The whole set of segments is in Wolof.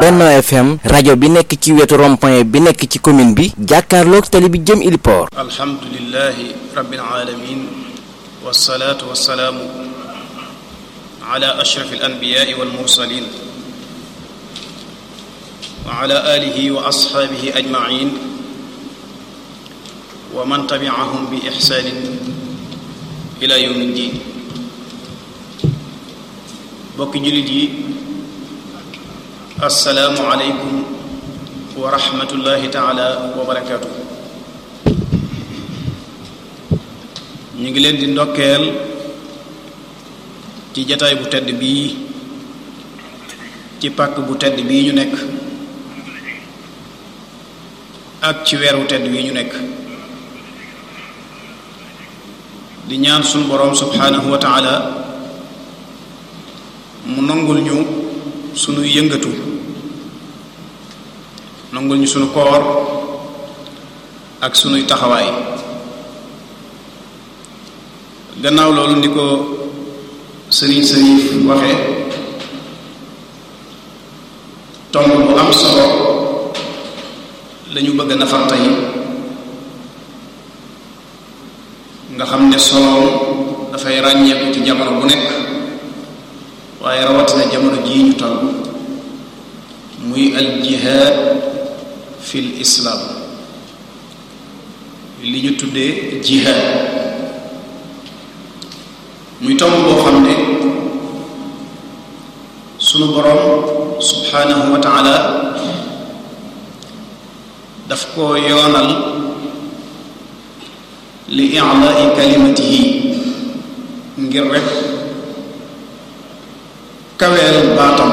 Benno FM rajo bi nekk ci wetu rond-point bi nekk ci commune bi jàkkaarloog tali bi jëm Iliport. alhamdulilahi rabbil alamin wasalaatu wasalaamu ala ashraf alanbiyaai walmursalin wa ala alihi wa ashaabihi ajmain wa man tabiahum bi ixsaanin ila yawmi ddin bokki jullit yi assalaamu aleykum wa rahmatullahi taala wa barakaatu ñu ngi leen di ndokkeel ci jataay bu tedd bii ci pàkk bu tedd bii ñu nekk ak ci weer wu tedd bii ñu nekk di ñaan sunu boroom subhaanahu wa taala mu nangul ñu sunu yëngatu nangul ñu sunu koor ak sunuy taxawaay gannaaw loolu ni ko sëriñ sërif waxe tomb bu am solo lañu bëgg a nafar tey nga xam ne solo dafay ràññeeku ci jamono bu nekk waaye rawatina jamono jii ñu toll muy al jihaad fil islaam li ñu tuddee jihaad muy tomb boo xam ne sunu boroom subhaanahu wa taala daf ko yoonal li i'laa'i kalimatihi ngir rek kaweel baatam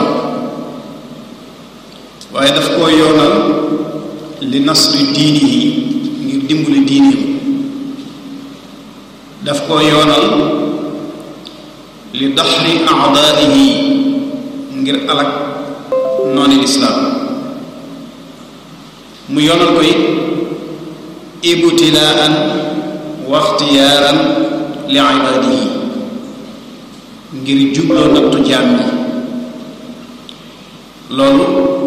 waaye daf koo yoonal li nasri diinihi ngir dimbali diineem daf koo yoonal li daxri aadaaihi ngir alak nooni lislaam mu yoonal koy ibtilaan wa ixtiyaaran li ibaadihi ngir jubloo nattu jaam yi loolu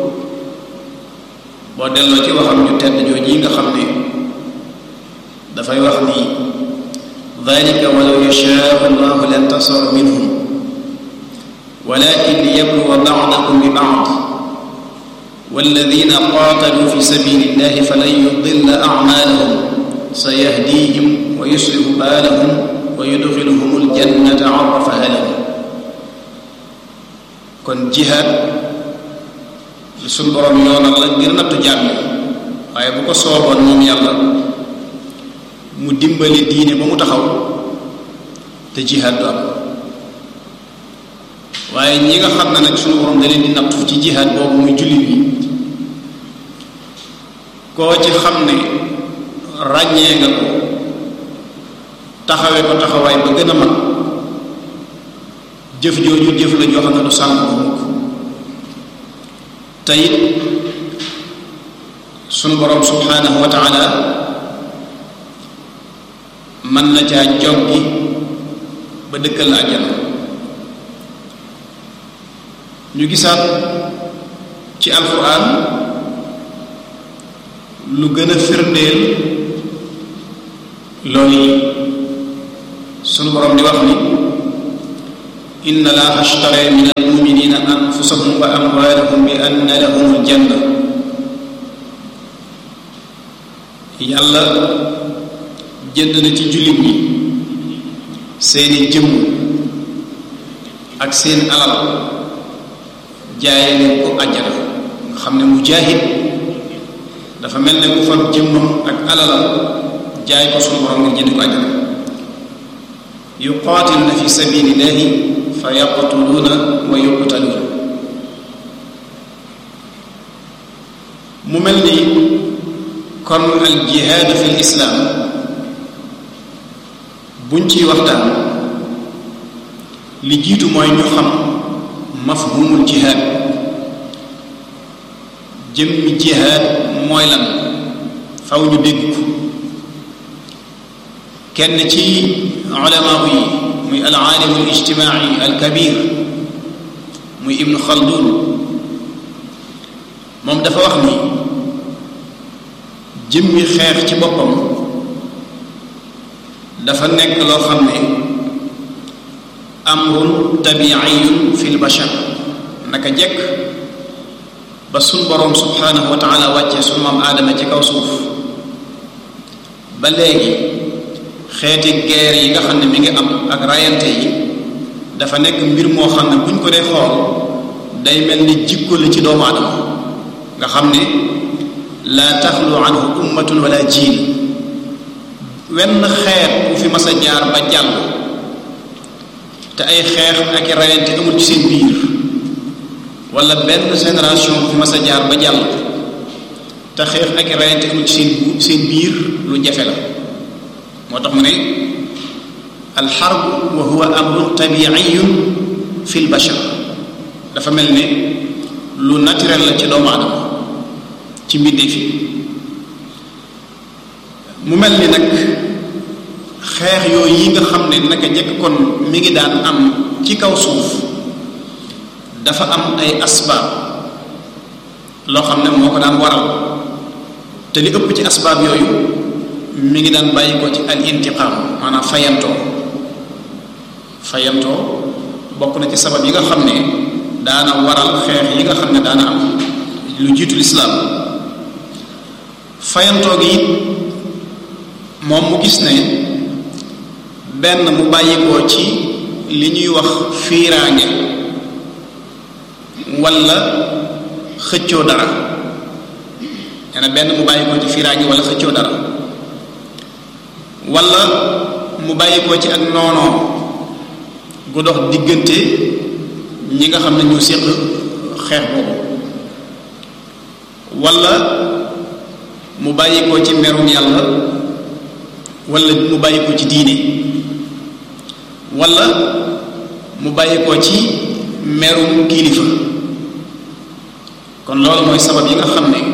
boo delloo ci waxam ñu tedd jooj yi nga xam ne dafay wax ni dalika walaw yashaau allahu lantasara minhum walakin liyabluwa bacdakum bi bacd walladina qaatalu fi sabili illahi falan yudilla acmaalahum sayahdihim wa yuslihu baalahum wa yudxiluhum aljannata arrafaha lahum kon jihaad suñ borom yoonal la ngir nattu jaam yi waaye bu ko sooboon moom yàlla mu dimbali diine ba mu taxaw te jihaad du am waaye ñi nga xam ne nag suñu borom da leen di nattu ci jihaad boobu muy jullit yi koo ci xam ne ràññee nga ko taxawee ko taxawaay ba gën a mag jëf jooju jëf la joo xam ne du sànk ko mukk te it sunu borom subhaanahu wa taala mën na caa joggi ba dëkkal la àjjana ñu gisaat ci alquran lu gën a firndeel loolu yi sunu borom di wax ni inna laaha ashtara min almuminina anfusahum wa amwaalahum bi anna lahum aljanna yàlla jënd na ci jullit ñi seeni jëmm ak seen alal jaaye leen ko àjjana nga xam ne mujaahid dafa mel ne ku fab jëmmam ak alalam jaay ko sunu borom ngir jënd ko àjjana yuqaatiluna fi sabilillahi fa yaqtuluuna wa yuqtaluuna mu mel ni kon al jihaad fi l islaam buñ ciy waxtaan li jiitu mooy ñu xam mafhumul jihaad jëmmi jihaad mooy lan faw ñu dégg ko kenn ci ulamaa yi muy al aalimu al ijtimaai al kabir muy ibnu xaldun moom dafa wax ni jëmmi xeex ci boppam dafa nekk loo xam ne amrun tabiiyun fil bashar naka jekk ba sun boroom subhanahu wa taala wàccee sunu maam aadama ci kaw suuf ba léegi xeeti guerre yi nga xam ne mi ngi am ak rayante yi dafa nekk mbir moo xam ne buñ ko dee xool day mel ni jikko la ci doomu aadama nga xam ne laa taxlu anhu ummatun wala jiil wenn xeet bu fi mas a jaar ba jàll te ay xeex ak i rayante amul ci seen biir wala benn génération bu fi mas a jaar ba jàll te xeex ak i rayante amul ci seen seen biir lu jafe la moo tax mu ne alxarb wa huwa amrun tabiiyun fi l bashar dafa mel ne lu naturel la ci doomu aadama ci mbindeef yi mu mel ni nag xeex yooyu yi nga xam ne naka njëkk kon mi ngi daan am ci kaw suuf dafa am ay asbaab loo xam ne moo ko daan waral te li ëpp ci asbaab yooyu mi ngi daan bàyyi ko ci al intiqaam maanaam fayantoo fayantoo bokk na ci sabab yi nga xam ne daana waral xeex yi nga xam ne daana am lu jiitu lislaam fayantoo gi it moom mu gis ne benn mu bàyyikoo ci li ñuy wax fiiraange walla xëccoo dara nee na benn mu bàyyikoo ci fiiraange walla xëccoo dara walla mu bàyyikoo ci ak noonoo gu dox diggante ñi nga xam ne ñu séq xeex boobu walla mu bàyyikoo ci merum yàlla walla mu bàyyikoo ci diine walla mu bàyyikoo ci merum kilifa kon loolu mooy sabab yi nga xam ne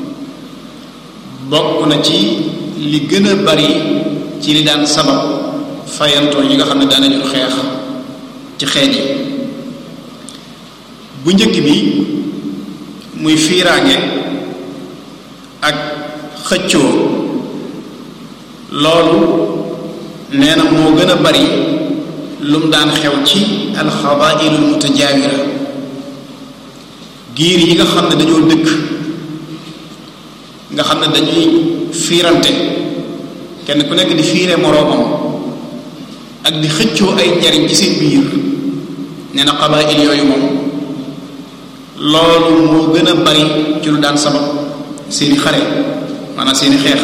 bokk na ci li gën a bari ci li daan sabab fayantoo yi nga xam ne daana jur xeex ci xeet yi bu njëkk bi muy fiiraange ak xëccoo loolu nee na moo gën a bari lu mu daan xew ci alxabailul mutajaawira giir yi nga xam ne dañoo dëkk nga xam ne dañuy fiirante kenn ku nekk di fiire moroomam ak di xëccoo ay njariñ ci seen biir nee na qabail yooyu moom loolu moo gën a bari ci lu daan sabab seeni xare maanaam seeni xeex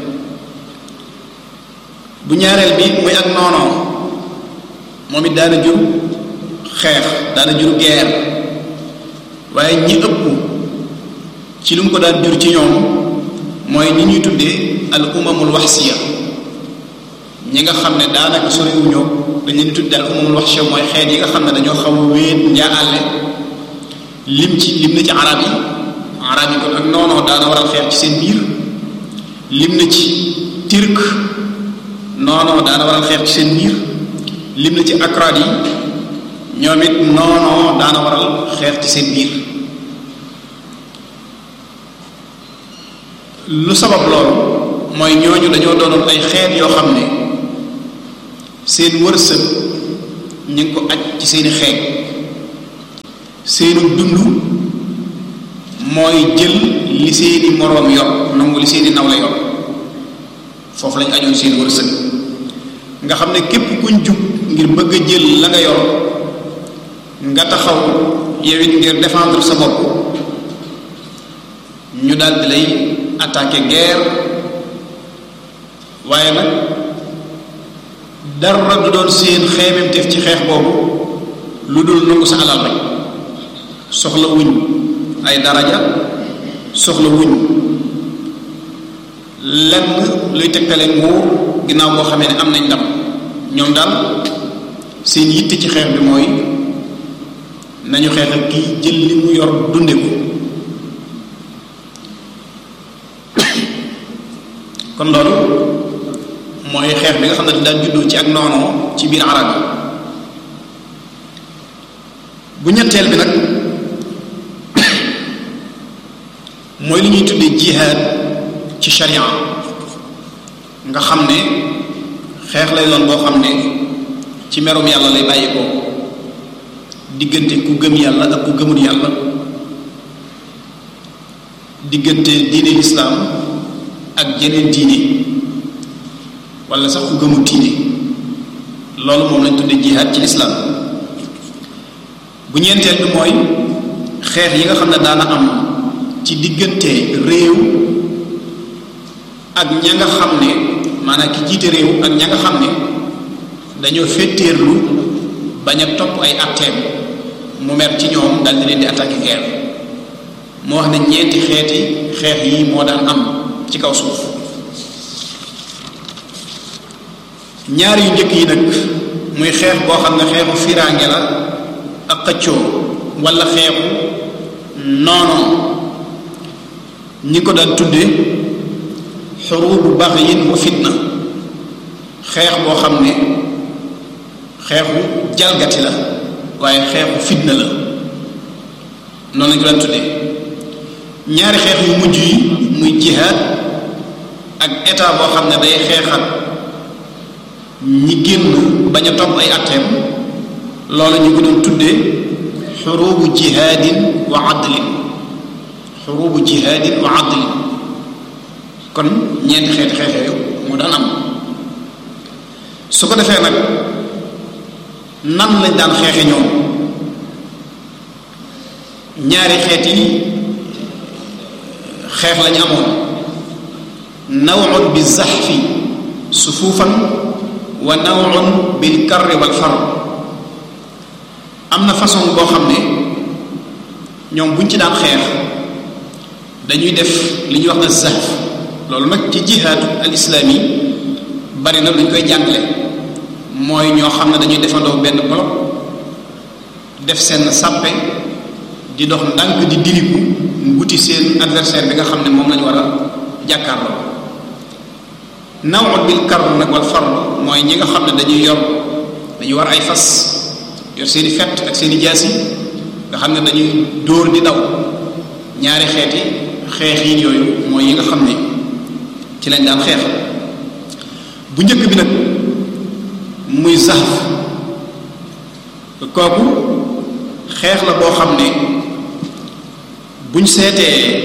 bu ñaareel bi muy ak noonoo moom it daana jur xeex daana jur guerre waaye ñi ëpp ci lu mu ko daan jur ci ñoom mooy ñi ñuy tuddee al umamul waxsiya ñi nga xam ne daanaka soriwuñoo dañ leen di tuddee al umamul waxsiya mooy xeet yi nga xam ne dañoo xaw a wéet njaaale lim ci lim na ci arab yi arab yi kon ak noonoo daana waral xeex ci seen biir lim na ci turc noonoo daana waral xeex ci seen biir lim na ci akrad yi ñoom it noonoo daana waral xeex ci seen biir lu sabab loolu mooy ñooñu dañoo doonoon ay xeet yoo xam ne seen wërsëg ñu ngi ko aj ci seeni xeet seenu dund mooy jël li seeni moroom yor nangu li seeni nawle yor foofu lañ ajoon seen wërsëg nga xam ne képp kuñ jub ngir bëgg a jël la nga yor nga taxaw yow it ngir défendre sa bopp ñu daal di lay attaquer guerre waaye nag dara du doon seen xeememteef ci xeex boobu lu dul nangu sa alal rek soxla wuñ ay daraja soxla wuñ lenn luy tegtale nguur ginnaaw boo xamee ne am nañ ndam ñoom daal seen yitte ci xeex bi mooy nañu xeex ak kii jël li mu yor dunde ko kon loolu mooy xeex bi nga xam ne daal juddoo ci ak noonoo ci biir arab yi bu ñetteel bi nag mooy li ñuy tuddee jihaad ci sharia nga xam ne xeex lay doon boo xam ne ci merum yàlla lay bàyyi ko diggante ku gëm yàlla ak ku gëmul yàlla diggante diine lislaam ak jeneen diine wala sax ku gëmul diine loolu moom lañ tuddee jihaad ci lislaam bu ñeenteel bi mooy xeex yi nga xam ne daana am ci diggante réew ak ña nga xam ne maanaam ki jiite réew ak ña nga xam ne dañoo féttéerlu bañ a topp ay atteem mu mer ci ñoom dal di leen di attaquer guerre moo wax ne ñeenti xeeti xeex yi moo daan am ci kaw suuf ñaar yu njëkk yi nag muy xeex boo xam ne xeexu fiiraange la ak xëccoo wala xeexu noonoo ñi ko daan tudde xurubu baxyin wa fitna xeex boo xam ne xeexu jalgati la waaye xeexu fitna la noonu lañ ko daan tudde ñaari xeex yu mujj yi muy jihaad ak état boo xam ne day xeexal ñi génn bañ a topp ay atteem loolu ñu ko doon tuddee xurubu jihaadin wa adlin xurubu jihaadin wa adlin kon ñeenti xeeti xeex yooyu mu daan am su ko defee nag nan lañ daan xeexe ñoom ñaari xeet yi xeex lañ amoon nawun bi zaxfi sufuufan wa nawun bil karri wal far am na façon boo xam ne ñoom buñ ci daan xeex dañuy def li ñuy wax na zaxf loolu nag ci jihaadu al islaami bari na luñ koy jàngale mooy ñoo xam ne dañuy defandoo benn bloc def seen sàppe di dox ndànk di diriku wuti seen adversaire bi nga xam ne moom lañu war a jàkkaarloo nawut bil kar nag wal far mooy ñi nga xam ne dañuy yor dañuy war ay fas yor seeni fett ak seeni jaasi nga xam ne dañuy dóor di daw ñaari xeeti xeex yi yooyu mooy yi nga xam ne ci lañ daan xeex bu njëkk bi nag muy zahf kooku xeex la boo xam ne buñ seetee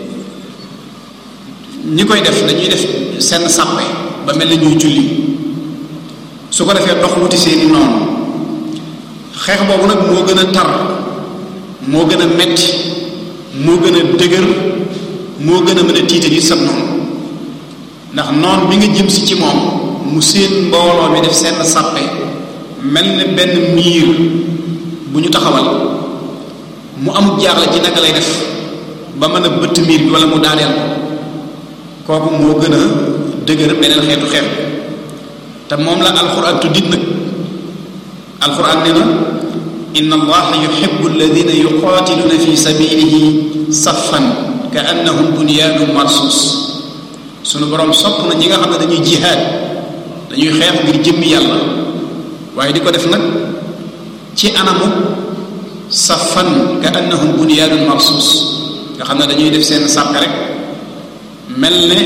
ñi koy def dañuy def seen sàppe ba mel ni ñuy julli su ko defee dox wuti seeni noonu xeex boobu nag moo gën a tar moo gën a metti moo gën a dëgër moo gën a mën a tiital yi sab noonu ndax noon bi nga jëm si ci moom mu seen mbooloo mi def seen sàppe mel ne benn miir bu ñu taxawal mu amul jaaxle ci naka lay def ba mën a bëtt miir bi wala mu daaneel ko kooku moo gën a dëgër beneen xeetu xeex te moom la alxuraan tuddit nag alxuraan nee na inna allaha yuhibbu alladina yuqatiluna fi sabilihi saffan ka annahum bunyanun marsus sunu borom sopp na ñi nga xam ne dañuy jihaad dañuy xeex ngir jëmmi yàlla waaye di ko def nag ci anamu safan ka annahum bunyaanun marsus nga xam ne dañuy def seen sàpp rek mel ne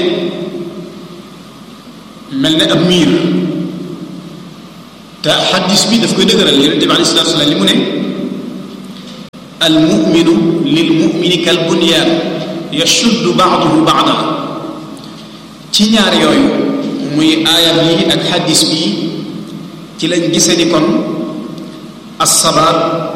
mel ne ab miir te xaddis bi daf koy dëgëral yonente bi alei salatu salaam li mu ne al muminu lil mumini kal bunyaan yashuddu baaduhu baada ci ñaar yooyu muy aayam yi ak xaddis bi ci lañ gise ni kon assabaat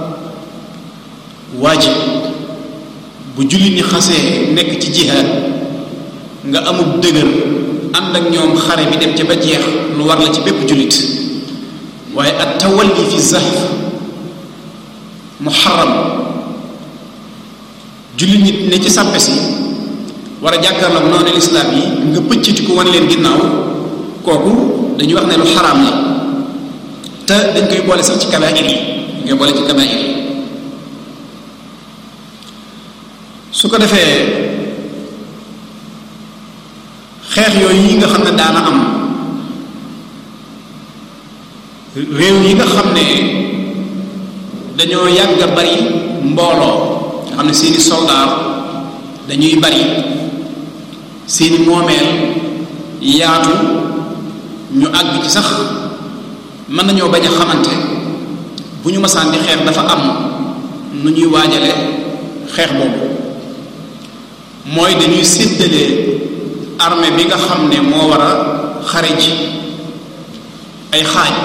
waajib bu jullit ñi xasee nekk ci jihaad nga amul dëgër ànd ak ñoom xare bi dem ca ba jeex lu war la ci bépp jullit waaye at tawalli fi zahf muharram jullit ñi ne ci sàppe si war a jàkkaarloog noonu lislaam yi nga pëccati ko wan leen ginnaaw kooku dañuy wax ne lu xaraam la te dañ koy boole sax ci kabaa'ir yi dañ koy boole ci kabaa'ir yi su ko defee xeex yooyu yi nga xam ne daana am réew yi nga xam ne dañoo yàgg a bari mbooloo nga xam ne seeni soldaar dañuy bari seeni moomeel yaatu ñu àgg ci sax mën nañoo bañ a xamante bu ñu masaan di xeex dafa am nu ñuy waajale xeex boobu mooy dañuy séddalee armée bi nga xam ne moo war a xare ji ay xaaj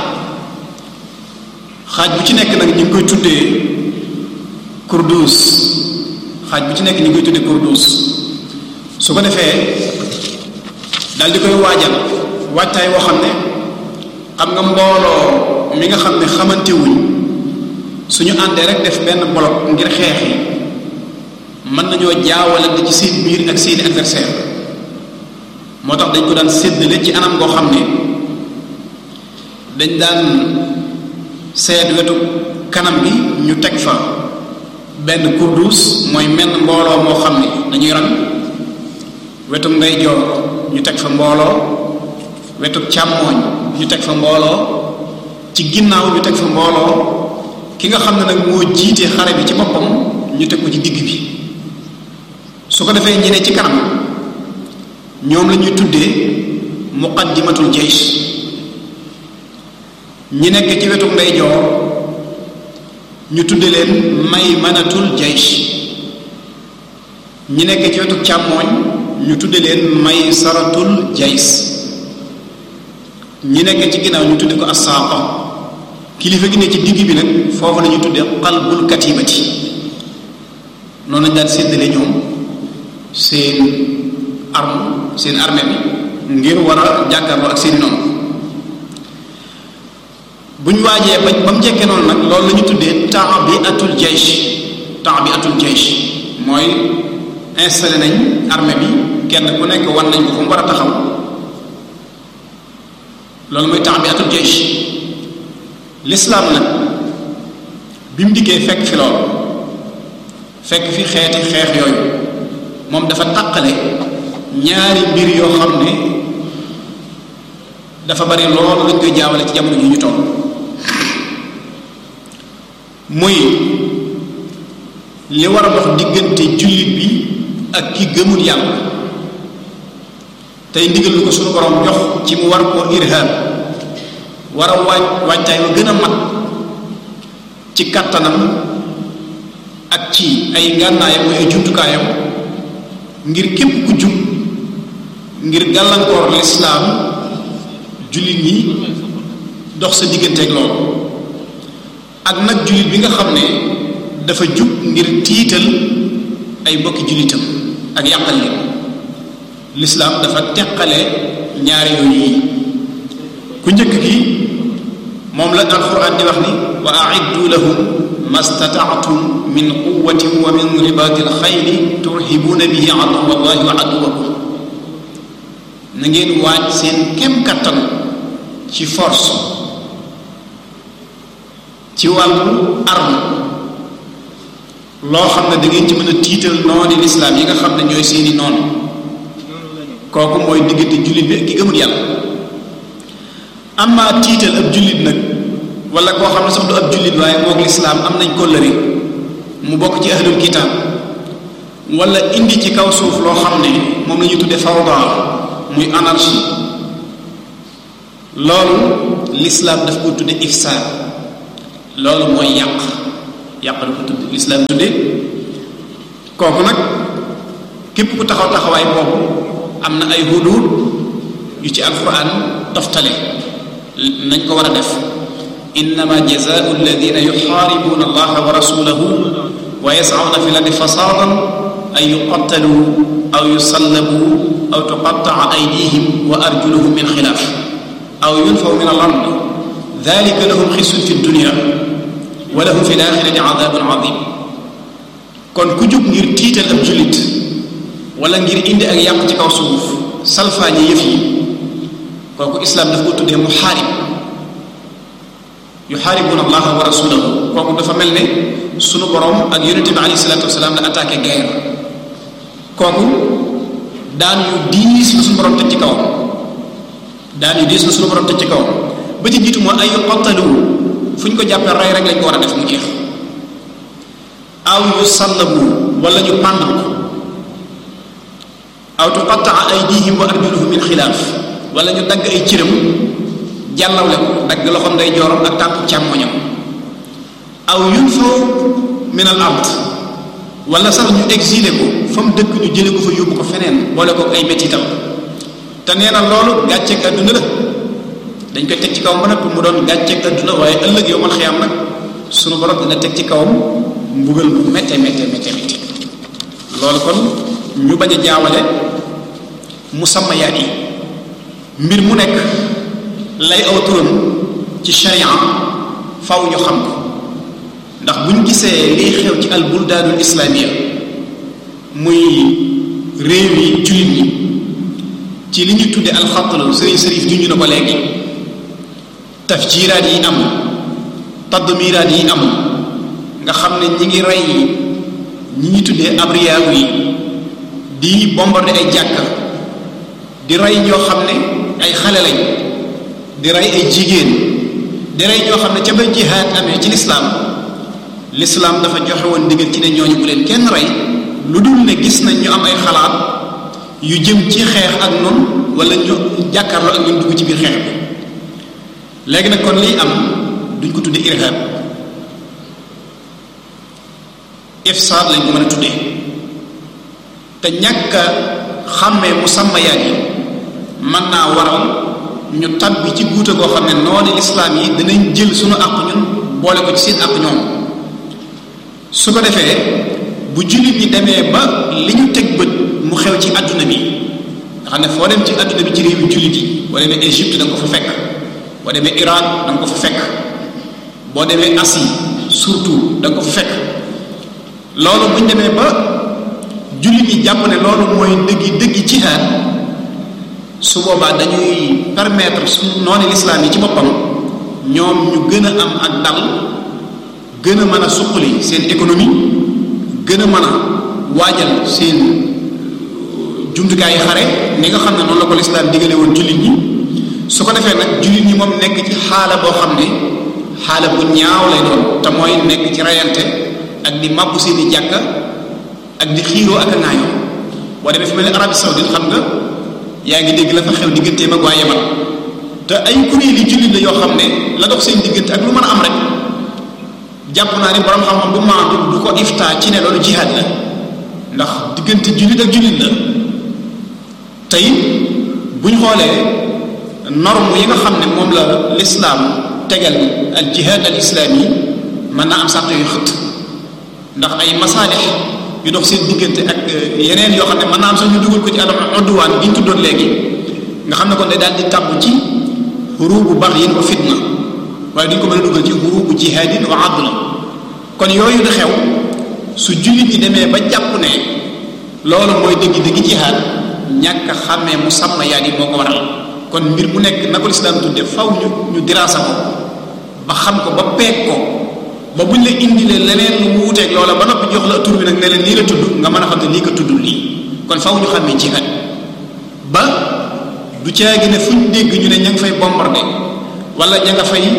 xaaj bu ci nekk nag ñu ngi koy tuddee kurdus xaaj bu ci nekk ñu ngi koy tuddee kurdus su ko defee dal di koy waajal waajtaay woo xam ne xam nga mbooloo mi nga xam ne xamante wuñ suñu àndee rek def benn bloc ngir xeex yi mën nañoo jaawalante ci seen biir ak seeni adversaire moo tax dañ ko daan séddale ci anam goo xam ne dañ daan seet wetu kanam bi ñu teg fa benn kurdus mooy menn mbooloo moo xam ne dañuy rang wetu ndeyjoor ñu teg fa mbooloo wetu càmmooñ ñu teg fa mbooloo ci ginnaaw ñu teg fa mbooloo ki nga xam ne nag moo jiite xare bi ci boppam ñu teg ko ci digg bi su ko defee ñi ne ci kanam ñoom la ñuy tuddee muqaddimatul jaysh ñi nekk ci wetu ndeyjoor ñu tudde leen maymanatul jaysh ñi nekk ci wetu càmmooñ ñu tudde leen maysaratul jays ñi nekk ci ginnaaw ñu tudde ko assaaqa kilifa gi ne ci digg bi nag foofu la ñu tudde qalbul katibati noonu lañ daan séddale ñoom seen arme seen armée bi ngir war a jàkkaarloo ak seeni noonu bu ñu waajee ba ba mu jekkee noonu nag loolu la ñu tuddee taabiatul jaysh taabiatul jaysh mooy installé nañ armée bi kenn ku nekk wan nañ ko fu mu war a taxaw loolu mooy taabiatul jaysh lislaam nag bi mu dikkee fekk fi loolu fekk fi xeeti xeex yooyu moom dafa taqale ñaari mbir yoo xam ne dafa bari loolu lañ koy jaawale ci jamono ji ñu toll muy li war a dox diggante jullit bi ak ki gëmul yàlla tey ndigal lu ko suñu borom jox ci mu war koo irhab war a waaj waajtaay wa gën a mat ci kattanam ak ci ay ngànnaayam muy ay jumtukaayam ngir képp ku jub ngir gàllankoor lislaam jullit ñi dox sa digganteeg loolu ak nag jullit bi nga xam ne dafa jub ngir tiital ay mbokki jullitam ak yàqal leen lislaam dafa teqale ñaari yooyu yi ku njëkk gi moom la alquran di wax ni wa aiddu lahum ma stataatum min quwatin wa min ribaati alxayli turhibuuna bihi aduwa allahi wa aduwakum na ngeen waaj seen kem kattan ci force ci wàllu arme loo xam ne da ngeen ci mën a tiital nooni lislaam yi nga xam ne ñooy seeni noonu kooku mooy diggante jullit bi ak ki gëmul yàlla amaa tiital ab jullit nag wala koo xam ne sax du ab jullit waaye moog lislaam am nañ kóllëre mu bokk ci ahlul kitaab wala indi ci kaw suuf loo xam ne moom la ñuy tudde fawda muy anarchie loolu lislaam daf ko tudde ifsaad loolu mooy yàq yàq la ko tudde lislaam tudde kooku nag képp ku taxaw taxawaay boobu am na ay huduud yu ci alquran toftale nañ ko war a def innama jazaau alladina yuxaaribuna allaha wa rasulahu wa yascauna fi lardi fasaadan an yuqattalu aw yusallabu aw tuqattaa aydihim wa arjuluhum min xilaaf aw yunfaw min al ard dalika lahum xisun fi dunia wa lahum fi laaxirati adabun adim kon ku jóg ngir tiital ab jullit wala ngir indi ak yàq ci kaw suuf salfaañi yëf yi kooku islaam daf ko tuddee muxaarib yuxaaribuna allaha wa rasulahu kooku dafa mel ne sunu borom ak yonente bi alayhi salatu wasalaam la attaqué guerre kooku daan yu diis la suñu borom teg ci kawam daan yu diis la suñu borom teg ci kawam ba ci jiitu mooy ay xottalu fu ñu ko jàppee rey rek lañ ko war a def mu jeex aw yu sallabu wala ñu pàndal ko aw tuqattaa aydihim wa arjuluhum min xilaaf wala ñu dagg ay cëram jàllawle ko dagg loxoom day joorom ak tànku càmmoñam aw yunfaw min al ard wala sax ñu exilé ko fa mu dëkk ñu jële ko fa yóbbu ko feneen boole ko ay mettitam te nee na loolu gàcceeg adduna la dañ koy teg ci kawam ba noppi mu doon gàcceeg adduna waaye ëllëg yow man xiyaam nag sunu borom dina teg ci kawam mbugal mu métte métte métte métte loolu kon ñu bañ a jaawale musammayaat yi mbir mu nekk lay aw turam ci sharia faw ñu xam ko ndax buñ gisee liy xew ci al buldaanul islaamiya muy réew yi jullit ñi ci li ñu tudde alxatlu sëriñ sërif junj na ko léegi tafjiraat yi am tadmiraat yi am nga xam ne ñi ngi rey ñi ñi tuddee abriyaagu yi di bombardé ay jàkka di rey ñoo xam ne ay xale lañ di rey ay jigéen di rey ñoo xam ne ca ba jihaad amee ci lislaam lislaam dafa joxe woon ndigal ci ne ñooñu bu leen kenn rey lu dul ne gis nañ ñu am ay xalaat yu jëm ci xeex ak noonu wala ñu jàkkaarloo ak ñun dugg ci biir xeex bi léegi nag kon liy am duñ ko tudde irhab ifsaad lañ ko mën a tuddee te ñàkk a xàmmee musammayaat yi mën naa waral ñu tabbi ci guuta goo xam ne noonu lislaam yi dinañ jël suñu àq ñun boole ko ci seen àq ñoom su ko defee bu jullit ñi demee ba li ñu teg bët mu xew ci àdduna bi nga xam ne foo dem ci àdduna bi ci réewu jullit yi boo demee Égypte da nga ko fa fekk boo demee Iran da nga ko fa fekk boo demee Asie surtout da nga ko fa fekk loolu buñ demee ba jullit yi jàpp ne loolu mooy dëggi dëggi jihaad su boobaa dañuy permettre su noonu lislaam yi ci boppam ñoom ñu gën a am ak dal gën a mën a suqali seen économie gën a mën a waajal seen jumtukaay yi xare ni nga xam ne noonu la ko lislaam digale woon jullit ñi su ko defee nag jullit ñi moom nekk ci xaala boo xam ne xaala bu ñaaw lay doon te mooy nekk ci rayante ak di màbbu seeni jàkka ak di xiiroo ak a ŋaayoo boo demee fi mel ne Arabie Saoudite xam nga yaa ngi dégg la fa xew digganteem ak waa Yaman te ay kuréel yi jullit la yoo xam ne la dox seen diggante ak lu mën a am rek jàpp naa ni borom xam-xam bu maandu du ko ifta ci ne loolu jihaad la ndax diggante jullit ak jullit la tey bu ñu xoolee norme yi nga xam ne moom la lislaam tegal al jihaad al islaami mën naa am sàrt yu xët ndax ay masaalix yu dox seen diggante ak yeneen yoo xam ne mën naa am sax ñu dugal ko ci adam odduwaan bi ñu tuddoon léegi nga xam ne kon day daal di tàbb ci xurubu baxyin wa fitna waaye duñ ko mën a dugal ci xurubu jihaadin wa adla kon yooyu di xew su jullit ñi demee ba jàpp ne loolu mooy dëgg-dëgg jihaad ñàkk a xàmmee mu sàmm yaa yi moo ko waral kon mbir mu nekk na ko lislaam tudde faw ñu ñu diraasa ko ba xam ko ba peeg ko ba buñ la indilee leneen lu mu wuteeg loola ba noppi jox la tur bi nag ne leen lii la tudd nga mën a xam ne lii ko tuddul lii kon faw ñu xàmmee jihaad ba du caagi ne fuñ dégg ñu ne ña nga fay bombardé wala ña nga fay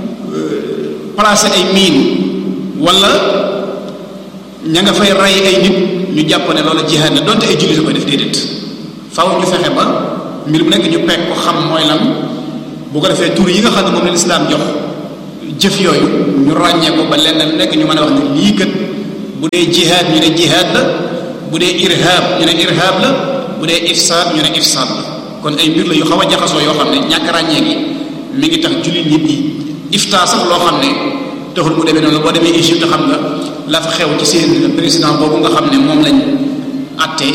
placé ay mine wala ña nga fay rey ay nit ñu jàpp ne loola jihaad la donte ay jullit a koy def déedéet faw ñu fexe ba mbir mu nekk ñu peeg ko xam mooy lan bu ko defee tur yi nga xam ne moom la lislaam jox jëf yooyu ñu ràññee ko ba lenn lu nekk ñu mën a wax ne lii kat bu dee jihaad ñu ne jihaad la bu dee irhab ñu ne irhab la bu dee ifsaad ñu ne ifsaad la kon ay mbir la yu xaw a jaxasoo yoo xam ne ñàkk ràññee gi mi ngi tax jullit nit ñi iftaa sax loo xam ne taxul mu demee noonu boo demee Égypte xam nga la fa xew ci seen président boobu nga xam ne moom lañ àttee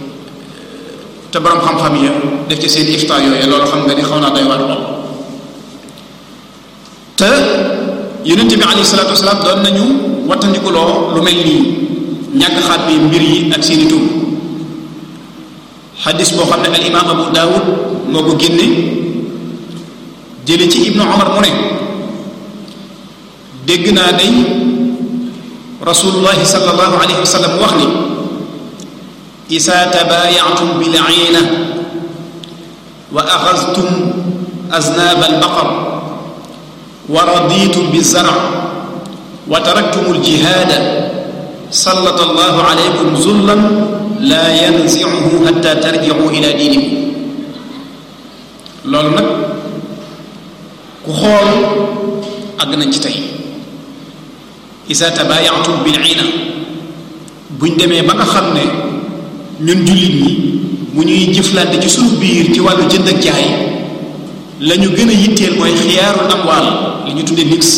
te borom xam-xam ya def ci seen ifta yooyu loolu xam nga ni xaw naa doy war lool te yonente bi alayhi salaatu wasalaam doon nañu wattandikuloo lu mel nii ñàkk xaat bi mbir yi ak seeni tur xadis boo xam ne al imam abu daawud moo ko génne jële ci ibnu omar mu ne dégg naa day rasulullahi sallallahu alayhi wa sallam wax ni isa tabaayactum bilciina wa axastum aznaab albaqar wa raditum bizarc wa taraktum aljihaada sallata allahu alaykum zullan laa yanzicuhu xatta tarjicu ila diinikum loolu nag ku xool àgg nañ ci tey isa tabaayactum bil ina buñ demee ba nga xam ne ñun jullit ñi bu ñuy jëflante ci suñu biir ci wàllu jënd ak jaay la ñu gën a yitteel mooy xiyaarul amwaal li ñu tuddee nix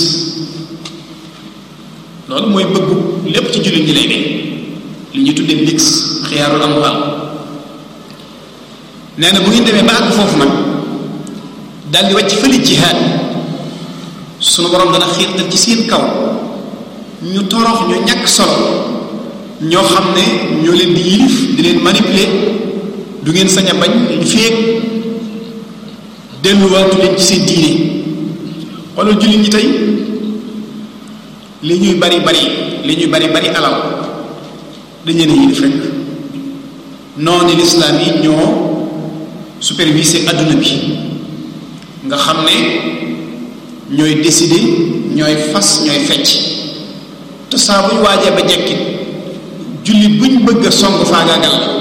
loolu mooy bëggu lépp ci jullit ñi lay ne li ñu tuddee nix xiyaarul amwaal nee na bu ngeen demee ba àgg foofu nag daal di wàcc fële jihaad sunu borom dana xiirtal ci seen kaw ñu torox ñu ñàkk solo ñoo xam ne ñoo leen di yilif di leen manipuler du ngeen sañ a bañ ñu féeg delluwaatu leen ci seen diine xoolal jullit ñi tey li ñuy bari bari li ñuy bari bari alal dañ leen a yilif rek noonu lislaam yi ñoo superviser adduna bi nga xam ne ñooy décider ñooy fas ñooy fecc te saa buñ waajee ba jekkit jullit buñ bëgg a song faagaagal la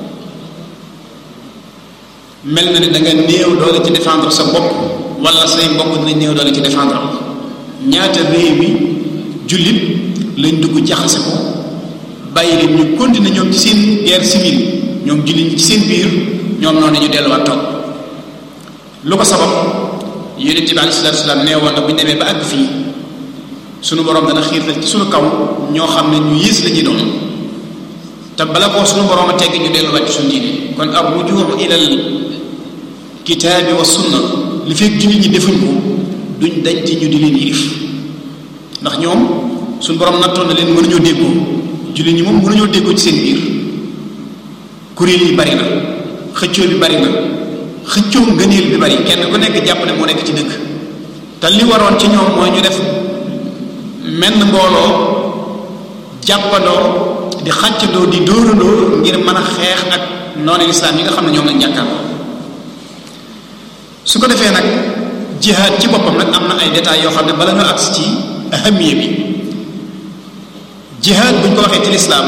mel na ne da nga néew doole ci défendre sa bopp wala say mbokk dina néew doole ci défendre ñaata réew mi jullit lañ dugg jaxase ko bàyyi leen ñu continuer ñoom ci seen guerre civile ñoom jullit ci seen biir ñoom noonu ñu delluwaat toog lu ko sabab yonent bi alei salatu salaam nee woon na bu ñu demee ba àgg fii sunu borom dana xiirtal ci sunu kaw ñoo xam ne ñu yées la ñuy doon te bala koo sunu borom a tegg ñu delluwaat ci suñu diine kon ab rujuux ilal kitaabi wa sunna li fekk jullit ñi defuñ ko duñ dañ ci ñu di leen yilif ndax ñoom suñu borom nattoon na leen mënuñoo déggoo jullit ñi moom mënuñoo déggoo ci seen biir kuréel yi bari na xëccoo bi bari na xëccoo ngëneel bi bari kenn ku nekk jàpp ne moo nekk ci dëkk te li waroon ci ñoom mooy ñu def menn mbooloo jàppandoo di xàccandoo di dóorandoo ngir mën a xeex ak noonu lislaam yi nga xam ne ñoom lañ jàkkaarloo su ko defee nag jihaad ci boppam nag am na ay détails yoo xam ne bala nga agsi ci ahamiya bi jihaad buñ ko waxee ci lislaam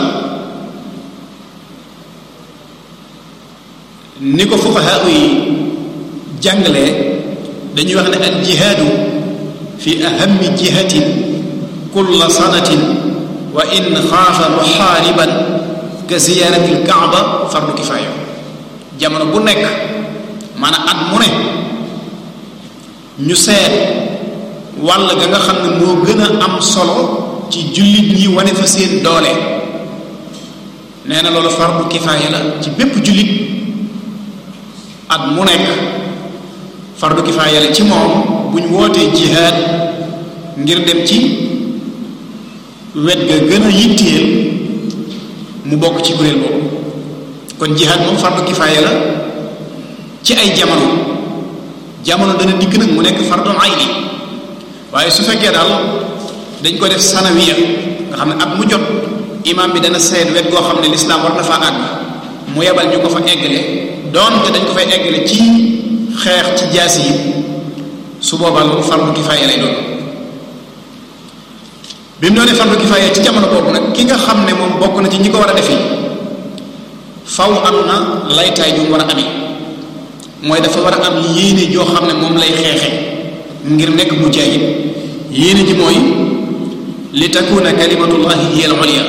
ni ko fuqahaa yi jàngalee dañuy wax ne al jihaadu fi ahami jihatin kulla sanatin wa in xaafa muxaariban ka ziyaarati lkaaba fardu kifaaya jamono bu nekk maanaam at mu ne ñu seet wàll ga nga xam ne moo gën a am solo ci jullit ñi wane fa seen doole nee na loolu fardu kifaaya la ci bépp jullit at mu nekk fardu kifaaya la ci moom bu ñu wootee jihaad ngir dem ci wet ga gën a yitteel mu bokk ci kuréel boobu kon jihaad moom fardu kifaaya la ci ay jamono jamono dana dikk nag mu nekk fardun ayni waaye su fekkee daal dañ ko def sanawiya nga xam ne at mu jot imam bi dana seet wet goo xam ne lislaam war na faa àgg mu yebal ñu ko fa eggale doonte dañ ko fay eggale ci xeex ci jaasi yi su boobaa loolu fardu kifaaya lay doon bi mu doonee fardu kifaaya ci jamono boobu nag ki nga xam ne moom bokk na ci ñi ko war a defi faw am na laytaay ju mu war a amee mooy dafa war a am yéene joo xam ne moom lay xeexe ngir nekk mujaahid yéene ji mooy li takuna kalimatullahi hiya al ulya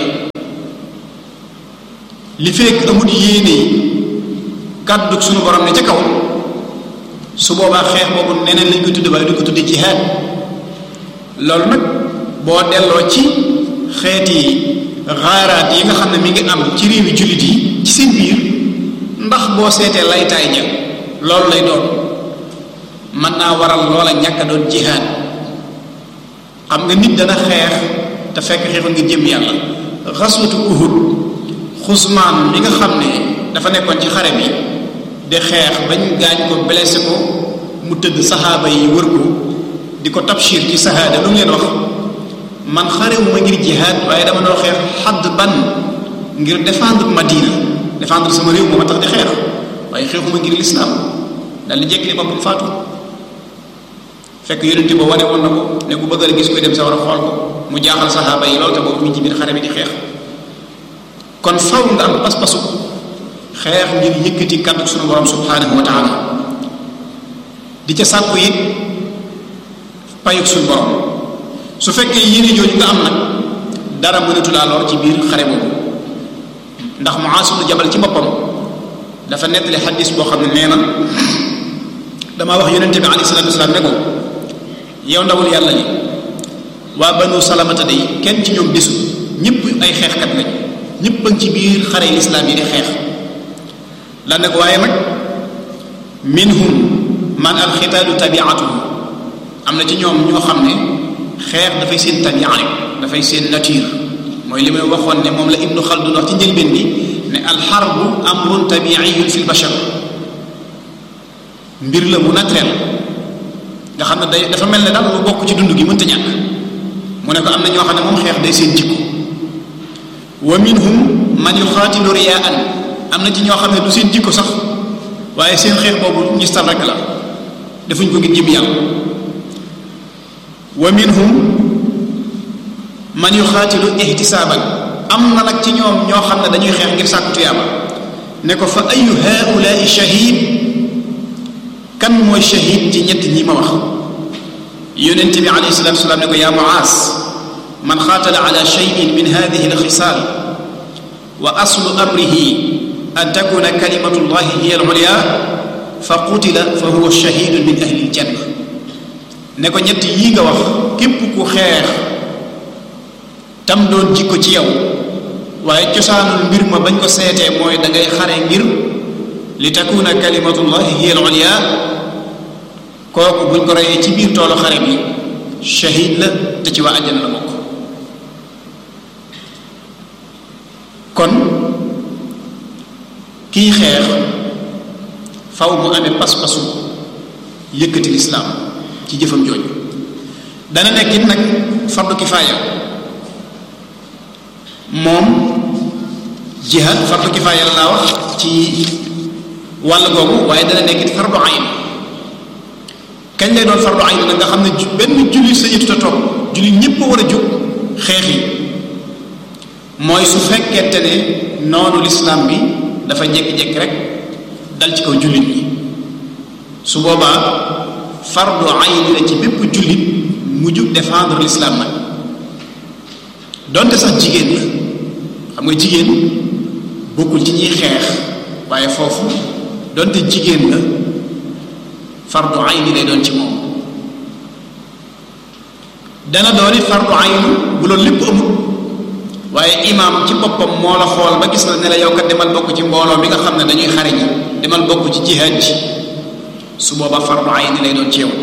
li fekk amut yéene yi kàddu suñu borom ne ca kaw su boobaa xeex boobu neneen lañ ko tudde waaye du ko tudde jihaad loolu nag boo delloo ci xeeti xaaraat yi nga xam ne mi ngi am ci réewi jullit yi ci seen biir ndax boo seetee laytaay ja loolu lay doon mën naa waral loola ñàkk a doon jihaad xam nga nit dana xeex te fekk xeexu ngir jëm yàlla xaswatu uhud xusmaan mi nga xam ne dafa nekkoon ci xare bi di xeex bañ gaañ ko blessé ko mu tëdd saxaaba yi wër ko di ko tabshir ci sahaada lu mu leen wax man xarewuma ngir jihaad waaye dama doon xeex xadd ban ngir défendre Madina défendre sama réew moo ma tax di xeex waaye xeexuma ngir lislaam dal di jekk li boppam faatu fekk yonente ba wane woon na ko ne ku bëgg a gis koy dem sa war a xool ko mu jaaxal saxaaba yi loolu te boobu mi ci biir xare bi di xeex kon faw nga am pas-pasu xeex ngir yëkkati kàddu sunu borom subhanahu wa taala di ca sàkku it payug suñu borom su fekkee yéene jooju nga am nag dara mënatu laa lor ci biir xare boobu ndax Muaaz ibn Jabal ci boppam dafa nettali xadis boo xam ne nee na damaa wax yonente bi alayhi salaatu wasalaam ne ko yow ndawul yàlla li waa banu salamata day kenn ci ñoom desul ñëpp ay xeexkat lañ ñëpp a ngi ci biir xare lislaam yi di xeex la ne ko waaye nag minhum man alxitaalu tabiatuhu am na ci ñoom ñoo xam ne xeex dafay seen tabia rek dafay seen nature mooy li may waxoon ne moom la ibnu xaldun wax ci njëlbeen bi ne alxarbu amrun tabiiyun fi lbashar mbir la mu naturel nga xam ne day dafa mel ne daal lu bokk ci dund gi mënta ñàkk mu ne ko am na ñoo xam ne moom xeex day seen jikko wa minhum man yuxaatilu riyaan am na ci ñoo xam ne du seen jikko sax waaye seen xeex boobu ngistal rek la defuñ ko ngir jëm yàlla wa minhum man yuxaatilu ihtisaaban am na nag ci ñoom ñoo xam ne dañuy xeex ngir sàkku tuyaaba ne ko fa ayu haulaai shahid kan mooy shahid ci ñett ñi ma wax yonente bi alayhi salatu wasalaam ne ko yaa muaas man xaatala ala cheyin min hadihi alxisaal wa aslu amrihi an takuna kalimatu llahi hiya alulya fa qutila fa huwa shahidun min ahli aljanna ne ko ñett yii nga wax képp ku xeex tam doon jikko ci yow waaye cosaanul mbir ma bañ ko seetee mooy da ngay xare ngir li takuna kalimatullahi hiya al-ulya kooku buñ ko reyee ci biir toolu xare bi shahid la te ci waa àjjana la bokk kon kii xeex faw mu amee pas-pasu yëkkati lislaam ci jëfam jooju dana nekk it nag fardu kifaaya moom jihad fardu kifaaya la laa wax ci wàll googu waaye dana nekk it fardu ayn kañ lay doon fardu ayn nag nga xam ne benn julli sa yëtu ta toog julli ñépp a war a jóg xeex yi mooy su fekkente ne noonu lislaam bi dafa jékki-jékki rek dal ci kaw jullit ñi su boobaa fardu ayn la ci bépp jullit mu jug défendre l'islam nag donte sax jigéen la xam nga jigéen bokkul ci ñuy xeex waaye foofu donte jigéen la fardu ayni lay doon ci moom dana doon it fardu ayni bu loolu lépp amul waaye imaam ci boppam moo la xool ba gis la ne la yow kat demal bokk ci mbooloo mi nga xam ne dañuy xare ji demal bokk ci jihaad ji su boobaa fardu ayni lay doon ci yow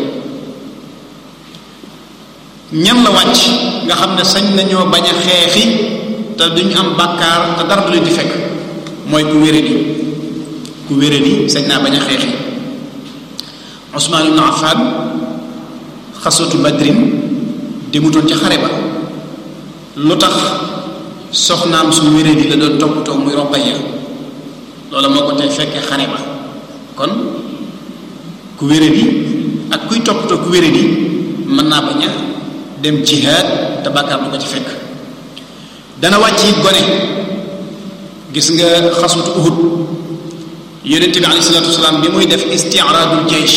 ñan la wàcc nga xam ne sañ nañoo bañ a xeexi te duñ am bàkkaar te dara du leen di fekk mooy ku wéradi ku wéradi sañ naa bañ a xeexi Usmaan ibn Affan xasatu badrin demutoon ci xare ba lu tax soxnaam su wéradi la doon toppatoo muy Ruqayya loola moo ko tey fekkee xare ba kon ku wéradi ak kuy toppatoo ku wéradi mën naa bañ a dem jihaad te bàkkaar du ko ci fekk dana wàcc it gone gis nga xasutu uhud yonente bi alayhi salatu wasalaam bi muy def isti'radul jaysh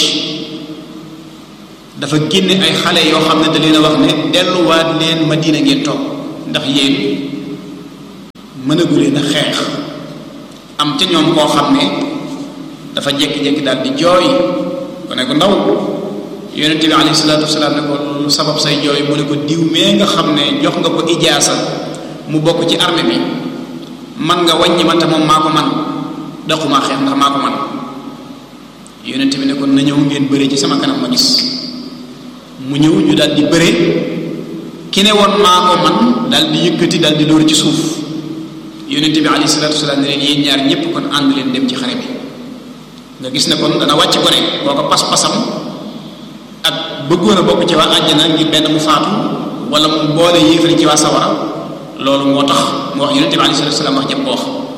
dafa génne ay xale yoo xam ne da leen a wax ne delluwaat leen madina ngeen toog ndax yéen mënagu leen a xeex am ca ñoom koo xam ne dafa jekki-jekki daal di jooy ko ne ko ndaw yonente bi alayhi salaatu wasalaam ne ko lu sabab say jooy mu ne ko diw mee nga xam ne jox nga ko ijaasa mu bokk ci armée bi man nga wàññi ma te moom maa ko man daquma xeex ndax maa ko man yonente bi ne ko na ñëw ngeen bëree ci sama kanam ma gis mu ñëw ñu daal di bëree ki ne woon maa ko man daal di yëkkati daal di dóor ci suuf yonente bi alayhi salaatu wasalaam ne leen yéen ñaar ñépp kon ànd leen dem ci xare bi nga gis ne kon dana wàcc gone boo ko pas-pasam ak bëggoon a bokk ci waa àjjana ngir benn mu faatu wala mu boole yéefari ci waa sawara loolu moo tax mu wax yonente bi alayhi salatu salaam wax jëm ko wax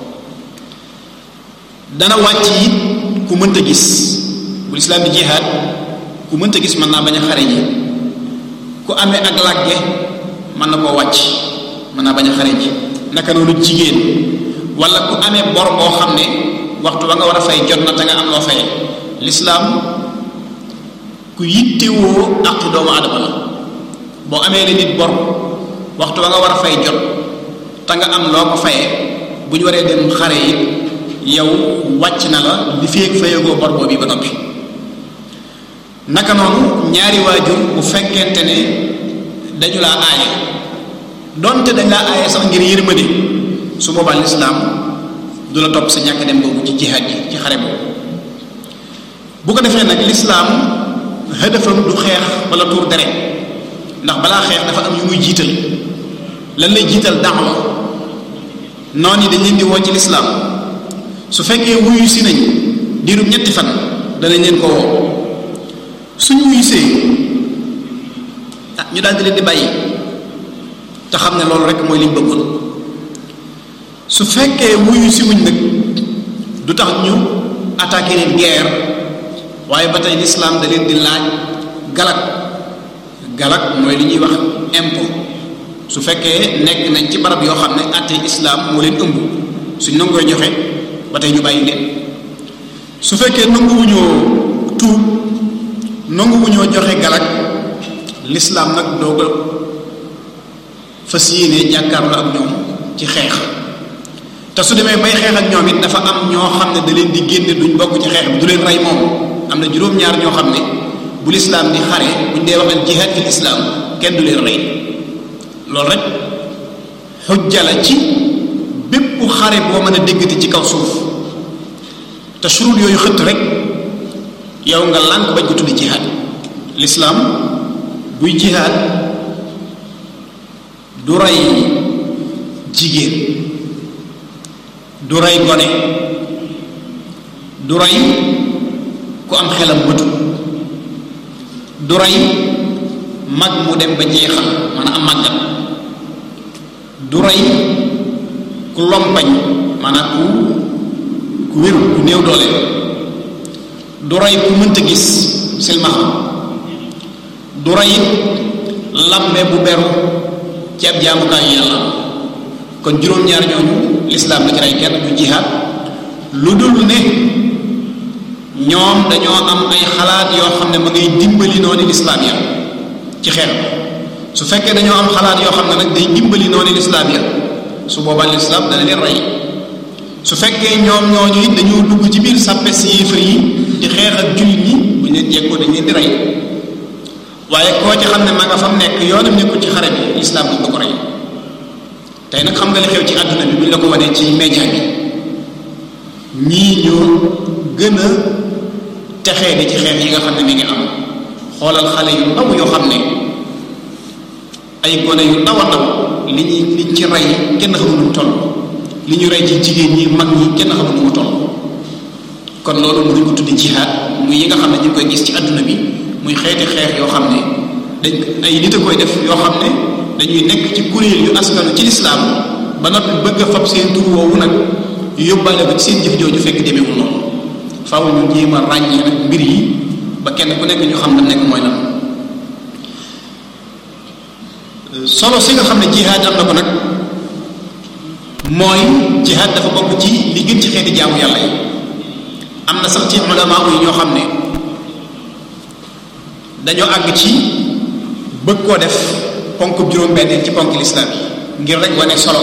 dana wàcc it ku mënta gis bu lislaam bi jihaad ku mënta gis mën naa bañ a xare ji ku amee ak làgge mën na koo wàcc mën naa bañ a xare ji naka noonu jigéen wala ku amee bor boo xam ne waxtu ba nga war a fay jot na te nga am loo fay lislaam ku yittewoo àqi doomu adama la boo amee la nit bor waxtu ba nga war a fay jot te nga am loo ko fayee bu ñu waree dem xare yi yow wàcc na la li feeg fayagoo bor boobu ba noppi naka noonu ñaari waajur bu fekkente ne dañu laa aaye donte dañ laa aaye sax ngir yërmande su boobaa lislaam du la topp sa ñàkk dem boobu ci jihaad ji ci xare boobu bu ko defee nag lislaam hëdëfam du xeex wala tuur deret ndax balaa xeex dafa am yu muy jiital lan lay jiital daawa noonu yi dañ leen di woo ci lislaam su fekkee wuyu si nañ diirub ñetti fan danañ leen ko woo suñu wuyu see ah ñu daal di leen di bàyyi te xam ne loolu rek mooy liñ bëggoon su fekkee wuyu si wuñ nag du tax ñu attaqué leen guerre waaye ba tey lislaam da leen di laaj galak galak mooy li ñuy wax impôt su fekkee nekk nañ ci barab yoo xam ne àtte islaam moo leen ëmb suñ nangooy joxe ba tey ñu bàyyi leen su fekkee nanguwuñoo tuub nanguwuñoo joxe galak lislaam nag doog a fas yéene jàkkaarloo ak ñoom ci xeex te su demee bay xeex ak ñoom it dafa am ñoo xam ne da leen di génne duñ bokk ci xeex bi du leen rey moom am na juróom-ñaar ñoo xam ne bu lislaam di xare buñ dee wax al jihaad fil islaam kenn du leen rey loolu rek xujja la ci bépp xare boo mën a déggati ci kaw suuf te surut yooyu xëtt rek yow nga lànk bañ ko tuddi jihaad lislaam buy jihaad du rey jigéen du rey gone du rey ku am xelam bëtu du rey mag mu dem ba jeexal maanaam am màggat du rey ku lompañ maanaam ku ku wéru ku néew doole du rey ku mënta gis silmaxa du rey lambe bu beru ci ab jaamukaayu yàlla kon juróom-ñaar ñooñu lislaam la ci rey kenn du jihaad lu dul ne ñoom dañoo am ay xalaat yoo xam ne ma ngay dimbali noonu lislaam ya ci xeex su fekkee dañoo am xalaat yoo xam ne nag day dimbali noonu lislaam ya su boobaa lislaam dana leen rey su fekkee ñoom ñooñu it dañoo dugg ci biir sàppe si yéefar yi di xeex ak jullit ñi bu ñu leen jekkoo dañ leen di rey waaye koo ci xam ne ma nga fam nekk yoonam nekkul ci xare bi lislaam du ko rey tey nag xam nga li xew ci àdduna bi buñ la ko wanee ci média bi ñii ñoo gën a texee di ci xeex yi nga xam ne mi ngi am xoolal xale yu ndaw yoo xam ne ay gone yu ndaw a ndaw li ñuy liñ ci rey kenn xamul nu mu toll li ñu rey ci jigéen ñi mag ñi kenn xamul nu mu toll kon loolu mënuñ ko tuddi jihaad muy yi nga xam ne ñu ngi koy gis ci àdduna bi muy xeeti xeex yoo xam ne dañ ay nit a koy def yoo xam ne dañuy nekk ci kuréel yu askanu ci lislaam ba noppi bëgg a fab seen tur woowu nag yóbbaale ko ci seen jëf jooju fekk demeewul noonu faaw ñu jéem a ràññee nag mbir yi ba kenn ku nekk ñu xam la nekk mooy lan solo si nga xam ne jihaad am na ko nag mooy jihaad dafa bokk ci li gën ci xeeti jaamu yàlla yi am na sax ci ulama yi ñoo xam ne dañoo àgg ci bëgg koo def ponk juróom-benn ci ponk lislaam yi ngir rek wane solo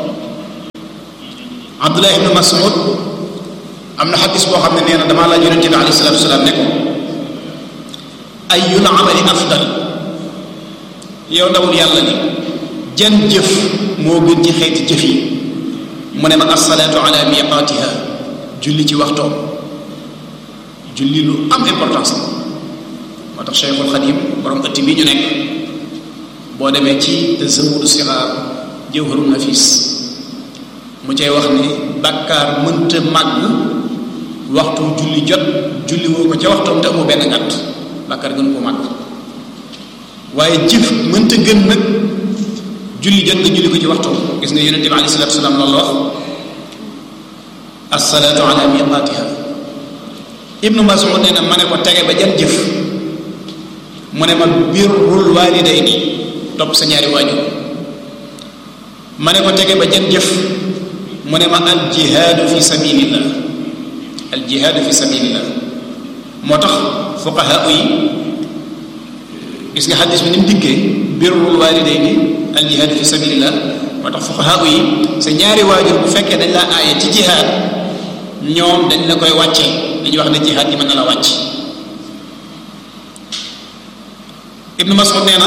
Abdullah ibn Mas'ud am na xadis boo xam ne nee na damaa laaj yonente bi alayhi salatu wasalaam ne ko ayyul amali afdal yow ndawul yàlla ni jan jëf moo gën ci xeeti jëf yi mu ne ma assalaatu ala miqaatiha julli ci waxtoom julli lu am importance moo tax Cheikhul Xadim borom ëtt bi ñu nekk boo demee ci tazawudu sixaar jawharun nafis mu cay wax ne bàkkaar mënta màgg waxtu julli jot julli woo ko ca waxtoom te amoo benn ngàtt bàkkaar gën koo màgg waaye jëf mënta gën nag julli jot nga julli ko ci waxtoom gis nga yonente bi alayhi salatu wasalaam loolu wax assalaatu ala miqaatiha ibnu mas'ud nee na ma ne ko tege ba jan jëf mu ne ma birrul waalidayni topp sa ñaari waajur ma ne ko tege ba jan jëf mu ne ma al jihaadu fi sabilillah al jihaadu fi sabilillah moo tax fuqaha yi gis nga xadis bi ni mu dikkee birrul waalidayni al jihaadu fi sabilillah moo tax fuqaha yi sa ñaari waajur bu fekkee dañ laa aaye ci jihaad ñoom dañ la koy wàccee dañuy wax ne jihaad yi mën na la wàcc ibnu mas'ud nee na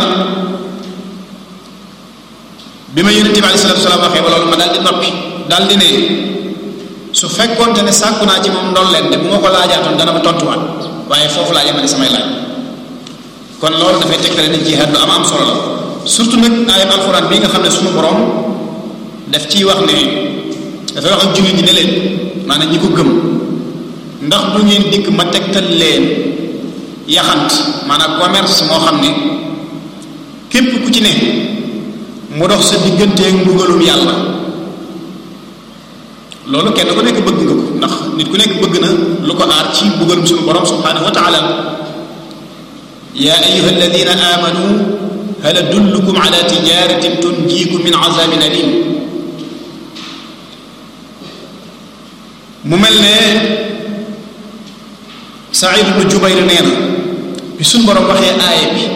bi ma yonente bi alei salatu salaam waxee ba loolu ma daal di noppi daal di ne su fekkoonte ne sàkku naa ci moom ndool leen de bu ma ko laajaatoon dana ma tontuwaat waaye foofu laa yemale samay laaj kon loolu dafay tegtale ne jihaad lu am am solo la surtout nag ayat alxuraan bii nga xam ne suñu borom daf ciy wax ne dafay wax ak jullit ñi ne leen maanaam ñi ko gëm ndax du ngeen dikk ma tegtal leen yaxant maanaam commerce moo xam ne képp ku ci ne mu dox sa digganteeg mbugalum yàlla loolu kenn ku nekk bëgg nga ko ndax nit ku nekk bëgg na lu ko aar ci mbugalum suñu borom subhanahu wa taala yaa ayuha alladina amanu hal adullukum ala tijaratin tunjiikum min azabin alim mu mel ne Saïd ibnu Jubayr nee na bi suñ borom waxee aaya bi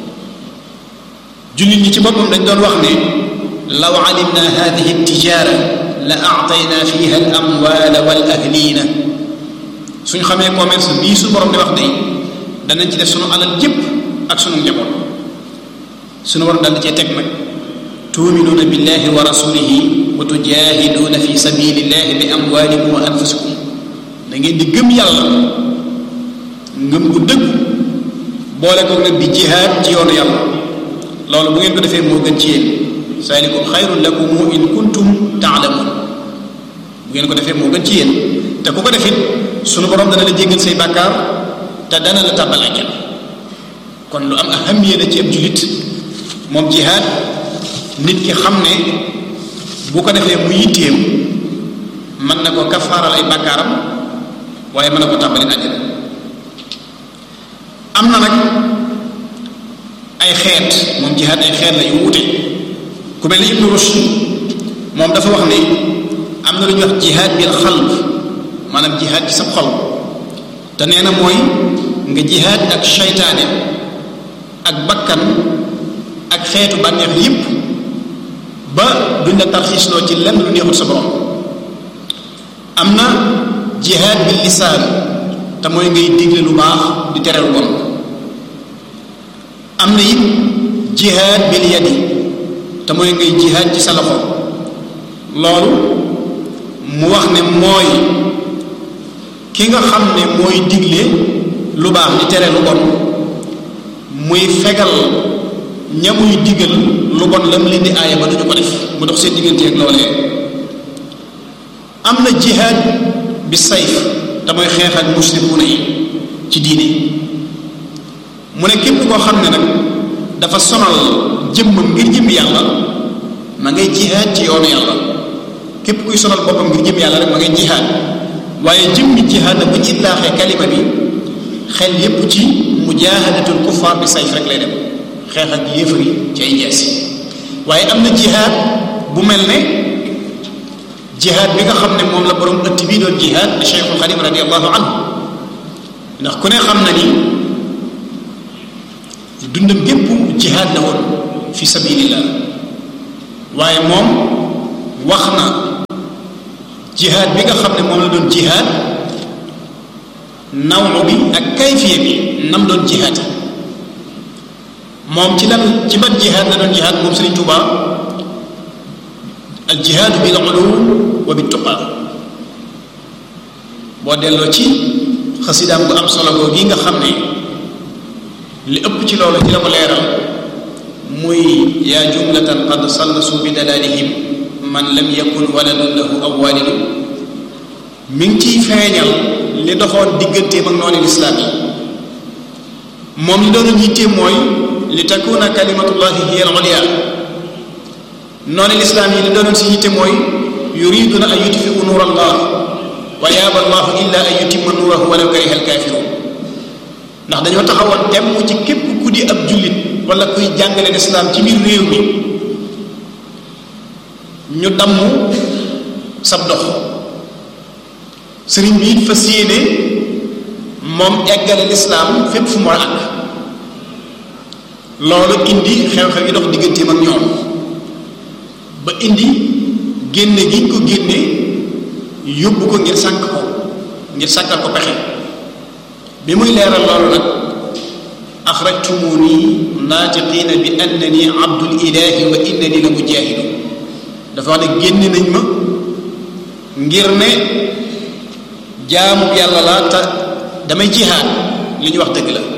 jullit ñi ci boppam dañ doon wax ne law alimna hadihi tijara la aatayna fiha al amwala wal ahlina suñ xamee commerce bii suñ borom di wax day danañ ci def sunu alal jëpp ak sunu njaboot sunu borom dal di cee teg nag tuuminuuna billahi wa rasulihi wa tujahiduuna fi sabilillahi bi amwalikum wa anfusikum da ngeen di gëm yàlla ngëm gu dëgg boole ko nag di jihaad ci yoonu yàlla loolu bu ngeen ko defee moo gën ci yéen saalikum xayrun lakum in kuntum taalamun bu ngeen ko defee moo gën ci yéen te ku ko defit sunu borom dana la jéggal say bàkkaar te dana la tàbbal àjjana kon lu am ahamiya la ci ab julit moom jihaad nit ki xam ne bu ko defee mu yitteem mën na ko kafaaral ay bàkkaaram waaye mën na ko tàbbali àjjana am na nag ay xeet moom jihaad ay xeet la yu wute ku mel ni Ibnu Rushd moom dafa wax ne am na lu ñuy wax jihaad bil xalb maanaam jihaad ci sa xol te nee na mooy nga jihaad ak seytaane ak bakkan ak xeetu bànneex yépp ba duñ la tarxiisloo ci lenn lu neexul sa borom am na jihaad bil lisaan te mooy ngay digle lu baax di tere lu bon am na it jihaad bil yadi te mooy ngay jihaad ci sa loxo loolu mu wax ne mooy ki nga xam ne mooy digle lu baax di tere lu bon muy fegal ña muy digal lu bon lam leen di aaya ba duñu ko def mu dox seen diggante ak loolee am na jihaad bi sayf te mooy xeex ak muslimuna yi ci diine mu ne képp koo xam ne nag dafa sonal jëmmam ngir jëm yàlla ma ngay jihaad ci yoonu yàlla képp kuy sonal boppam ngir jëm yàlla rek ma ngay jihaad waaye jëmmi jihaad nag bu ñu itlaaxee kalima bi xel yépp ci mujaahadatul kuffaar bi sayf rek lay dem xeex ak yéefar yi ci ay jees waaye am na jihaad bu mel ne jihaad bi nga xam ne moom la borom ëtt bii doon jihaad Cheikhul Xadim radiallahu anhu ndax ku ne xam na ni dundam gépp jihaad la woon fi sabilillah waaye moom wax na jihaad bi nga xam ne moom la doon jihaad nawlu bi ak kayfiye bi nam doon jihaad moom ci lan ci ban jihaad la doon jihaad moom Sëriñ Tuuba al jihaadu bil ulum wa bit tuqa boo delloo ci xasidaam bu am solo boobu gi nga xam ne li ëpp ci loolu ci la ko leeral muy yaa jumlatan qad sallasu bi dalalihim man lam yakun waladun lahu aw walidu mi ngi ciy feeñal li doxoon digganteem ak noonu lislaam yi moom li doon yitte mooy li takuna kalimatullahi hiya al ulya noonu lislaam yi li doonoon si yitte mooy yuriduna an yutfiu nuur allah wa yaaba allahu illa an yutimma nuurahu walaw kariha alkaafiruun ndax dañoo taxawoon temm ci képp ku di ab jullit wala kuy jàngale lislaam ci biir réew mi ñu damm sab dox sëriñ bi it fas yéene moom eggale lislaam fépp fu mu war a àgg loolu indi xew-xew yi dox digganteem ak ñoom ba indi génne gi ko génne yóbbu ko ngir sànk ko ngir sàkkal ko pexe bi muy leeral loolu nag axrajtumuni naatiqiina bi annani abdul ilahi wa innani la mujaahidu dafa wax ne génne nañ ma ngir ne jaamu yàlla laa ta damay jihaad li ñu wax dëgg la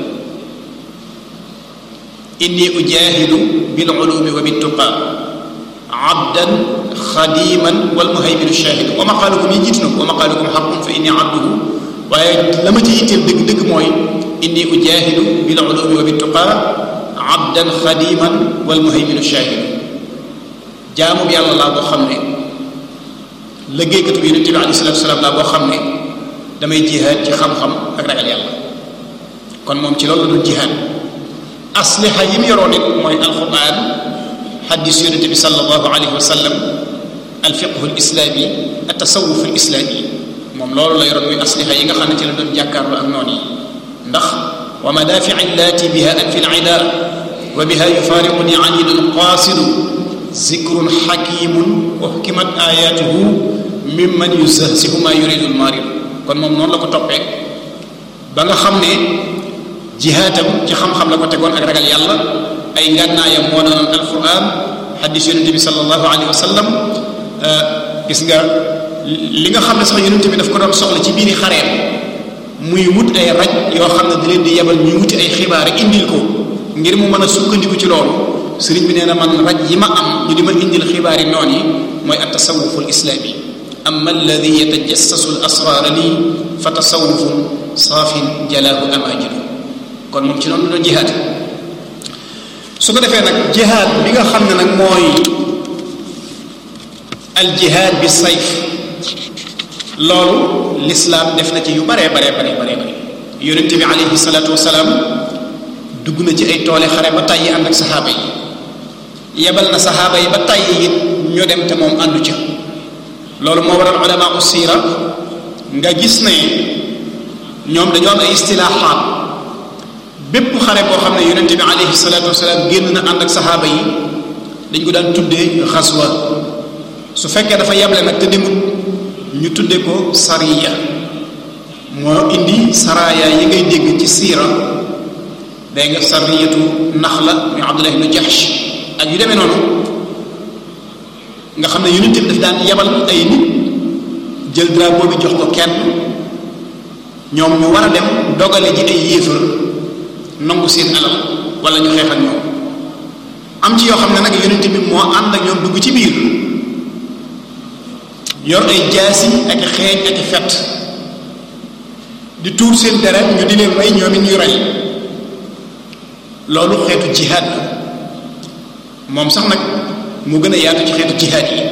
inni ujaahidu bil ulumi wa bittuqa abdan xadiman wal muhayminu shahidu wa maqaalukum yi jiitu na ko wa maqaalukum xaqun fa inni abduhu waaye la ma ci yitteel dëgg dëgg mooy inni ujahidu bil ulumi wa bittuqa abdan xadiman wal muhayminu shahidu jaamu bi yàlla laa boo xam ne liggéeykatu bi yonente bi alayhi salatu wasalaam laa boo xam ne damay jihaad ci xam-xam ak ragal yàlla kon moom ci loolu la doon jihaad asliha yi mu yoroon it mooy alquran xadis yonente bi sallallahu alayhi wa sallam alfiqhu alislami atasawuf alislami moom loolu la yoroon muy asliha yi nga xam ne ci la doon jàkkaarloo ak noonu yi ndax wa madaafi illaati biha an fi lida wa biha yufaariquni anidun qaasidu zikrun xakimun wa xukimat ayatuhu mimman yusahsihu ma yuridu lmarid kon moom noonu la ko toppee ba nga xam ne jihaatam ci xam-xam la ko tegoon ak ragal yàlla ay ngànnaayam moo doonoon alquran xadis yonente bi sallallahu alayhi wa sallam gis nga li nga xam ne sax yonente bi daf ko doon soxla ci biiri xareem muy wut ay raj yoo xam ne da leen di yebal ñuy wuti ay xibaar indil ko ngir mu mën a sukkandiku ci loolu sëriñ bi nee na man raj yi ma am ñu di ma indil xibaar yi noon yi mooy at tasawufu al islaami amma alladi yatajassasu al asraara lii fa tasawufun saafin jalaahu amaajidu kon moom ci noonu la doon jihaad su ko defee nag jihaad bi nga xam ne nag mooy al jihaad bi sayf loolu lislaam def na ci yu baree baree baree baree bare yonente bi alayhi salaatu wasalaam dugg na ci ay toole xare ba tàyyi ànd ak saxaaba yi yebal na saxaaba yi ba tàyyi it ñu dem te moom àndu ca loolu moo waral ulama u siira nga gis ne ñoom dañoo am ay istilaaxaat bépp xare boo xam ne yonente bi alayhi salaatu wasalaam génn na ànd ak saxaaba yi dañ ko daan tuddee xaswa su fekkee dafa yeble nag te demut ñu tudde ko sariya moo indi saraya yi ngay dégg ci siira day nga sariyatu naxla muy abdullah ibnu jahsh ak yu demee noonu nga xam ne yonent bi daf daan yebal ay nit jël drapeau bi jox ko kenn ñoom ñu war a dem dogale ji ay yéefar nangu seen alal wala ñu xeex ak ñoom am ci yoo xam ne nag yonent bi moo ànd ak ñoom dugg ci biir yor ay jaasi ak xeeñ ak fett di tuur seen deret ñu di leen rey ñoom it ñuy rey loolu xeetu jihaad la moom sax nag mu gën a yaatu ci xeetu jihaad yi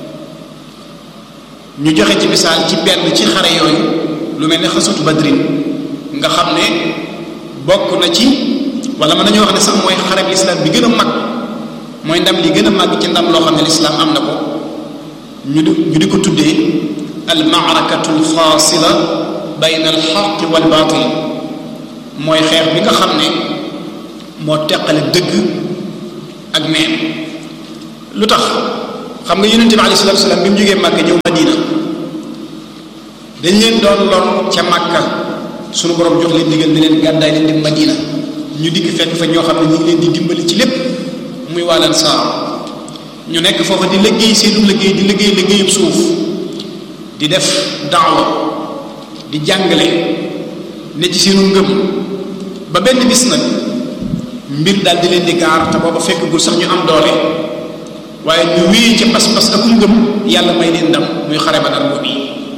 ñu joxe ci misaal ci benn ci xare yooyu lu mel ne xasutu badrin nga xam ne bokk na ci wala mën nañoo wax ne sax mooy xare bi lislaam bi gën a mag mooy ndam li gën a mag ci ndam loo xam ne lislaam am na ko ñu di ñu di ko tuddee al maarakatu al faasila bayna al xaqi wal baatil mooy xeex bi nga xam ne moo teqale dëgg ak neen lu tax xam nga yonente bi alayhi salatu wasalaam bi mu jógee màkka ñëw madina dañ leen doon lor ca màkka sunu borom jox leen digal ne leen gàddaay leen dem madina ñu dikk fekk fa ñoo xam ne ñu ngi leen di dimbali ci lépp muy waalan saar ñu nekk foofa di liggéey seenu liggéey di liggéey liggéeyub suuf di def daawa di jàngale ne ci seenu ngëm ba benn bis nag mbir daal di leen di gaar te booba fekkagul sax ñu am doole waaye ñu wéy ca pas-pas ak ngëm yàlla may leen ndam muy xare ba dal boobu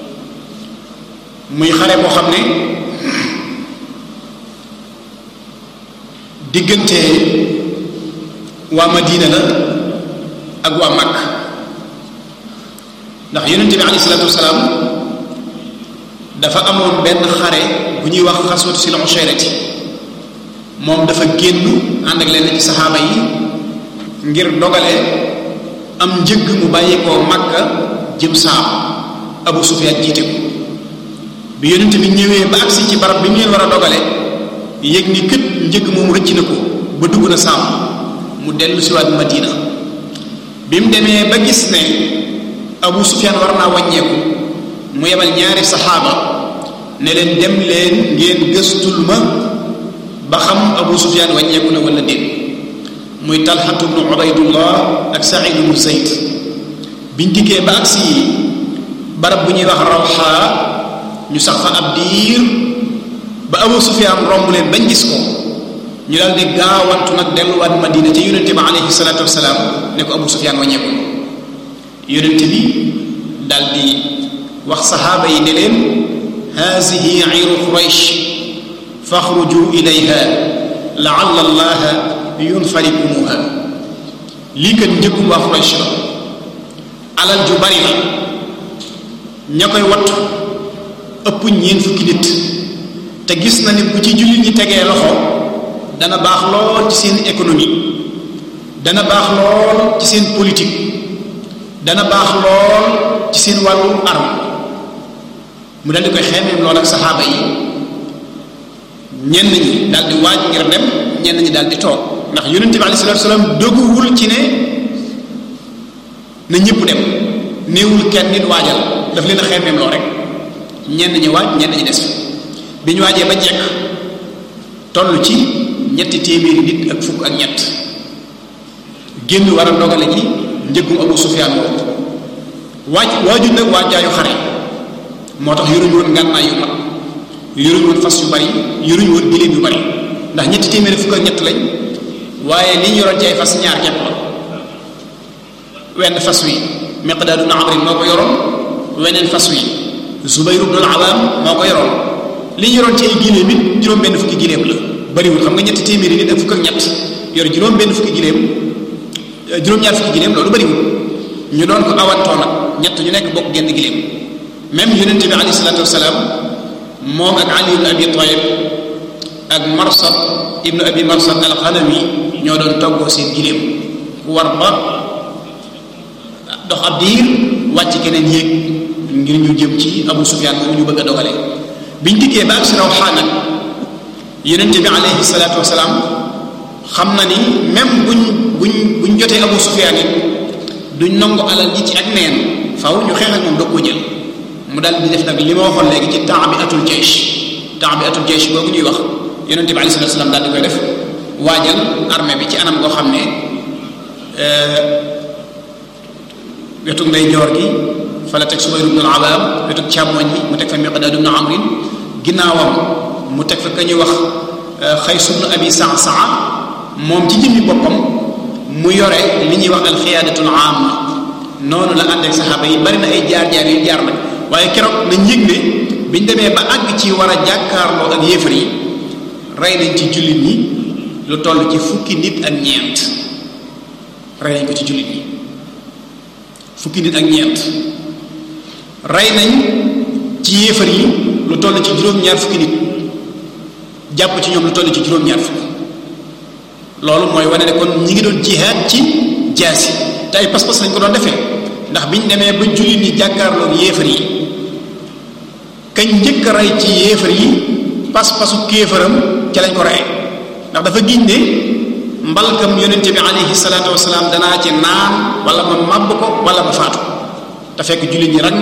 muy xare boo xam ne diggante waa Madina la ak waa Makk ndax yonente bi alayhi salaatu wasalaam dafa amoon benn xare bu ñuy wax xaswatu sil ushayrati moom dafa génn ànd ak leen ci saxaaba yi ngir dogale am njëgg mu bàyyi koo Makka jëm saam Abu Sufyaan jiite ko bi yonent bi ñëwee ba agsi ci barab bi mu leen war a dogale yëg ni kët njëg moom rëcc na ko ba dugg na saam mu dellu siwaat Madina bi mu demee ba gis ne Abu Sufyaan war naa wàññeeku mu yebal ñaari saxaaba ne leen dem leen ngeen gëstul ma ba xam Abu Sufyaan wàññeeku na wala déet muy Talxatu bnu Ubaydullah ak Saïd bnu Zayd biñ dikkee ba agsi barab bu ñuy wax Rawxaa ñu sax fa ab diir ba Abu Sufyaan romb leen bañ gis ko ñu daal di gaawantu nag delluwaat Madina ca yonente bi alayhi salaatu wasalaam ne ko Abu Sufyaan wàññeeku yonente bi daal di wax saxaaba yi ne leen haasihi iru quraysh faxruju ilayha laalla allaha yunfarikumuha lii kat njëkkum waa quraysh la alal ju bari la ña koy wattu ëpp ñeen fukki nit te gis na ni bu ci jullit ñi tegee loxo dana baax lool ci seen économie dana baax lool ci seen politique dana baax lool ci seen wàllu arme mu dal di koy xeemeem lool ak saxaaba yi ñenn ñi daal di waaj ngir dem ñenn ñi daal di toog ndax yonente bi alei salatu salaam doguwul ci ne na ñëpp dem néewul kenn nit waajal daf leen a xeemeem lool rek ñenn ñi waaj ñenn ñi des bi ñu waajee ba jekk toll ci ñetti téeméeri nit ak fukk ak ñett génn war a dogale ji njëggum Abu Sufyaan woo waaj waaju nag waajaayu xare moo tax yoruñu woon ngànnaay yu mag yoruñu woon fas yu bari yoruñu woon giléem yu bari ndax ñetti téeméeri fukk ak ñett lañ waaye li ñu yoroon ci ay fas ñaar képp la wenn fas wi Miqdaad ibn Amr moo ko yoroon weneen fas wi Zubayr ibn al-Awaam moo ko yoroon li ñu yoroon ci ay giléem it juróom benn fukki giléem la bariwul xam nga ñetti téeméeri nit ak fukk ak ñett yor juróom benn fukki giléem juróom-ñaar fukki giléem loolu bariwul ñu doon ko awantoo nag ñett ñu nekk bokk genn giléem même yonente bi alayhi salaatu wasalaam moom ak Ali ibn Abi Talib ak Marsad ibnu Abi Marsad al-Ghanami ñoo doon toggoo seen giléem ku war ba dox ab diir wàcc keneen yéeg ngir ñu jëm ci Abu Sufyaan moomu ñu bëgg a dogale biñ dikkee ba ak si Rawxaa nag yonente bi alayhi salaatu wasalaam xam na ni même buñ buñ buñ jotee Abu Sufyaan it duñ nangu alal ji ci ak neen faw ñu xeex ak moom dog ko jël mu daal di def nag li ma waxoon léegi ci temps bi atul jaysh temps bi atul jaysh boobu ñuy wax yonente bi alayhi salaatu wasalaam daal di koy def waajal armée bi ci anam goo xam ne wetu ndey joor gi fa la teg Subayr ibn al-Awaam wetu càmmoñ bi mu teg fa Miqdaad ibn Amr ginnaawam mu teg fa ka ñuy wax Xays ibn Abi Sa'sa'a moom ci jëmmi boppam mu yore li ñuy wax alxiyaadatul aama noonu la ànd ak saxaaba yi bari na ay jaar-jaar yu jaar nag waaye keroog nañ yëg ne biñ demee ba àgg ci war a jàkkaarloo ak yéefar yi rey nañ ci jullit ñi lu toll ci fukki nit ak ñeent rey nañ ko ci jullit ñi fukki nit ak ñeent rey nañ ci yéefar yi lu toll ci juróom-ñaar fukki nit jàpp ci ñoom lu toll ci juróom-ñaar fukki loolu mooy wane ne kon ñi ngi doon jihaad ci jaasi te ay pas-pas lañ ko doon defee ndax biñ demee ba jullit ñi jàkkaarloog yéefar yi kañ njëkk a rey ci yéefar yi pas-pasu kéefaram ca lañ ko reyee ndax dafa giñ ne mbalkam yonente bi alayhi salaatu wasalaam danaa ci naan wala ma màbb ko wala ma faatu te fekk jullit ñi rag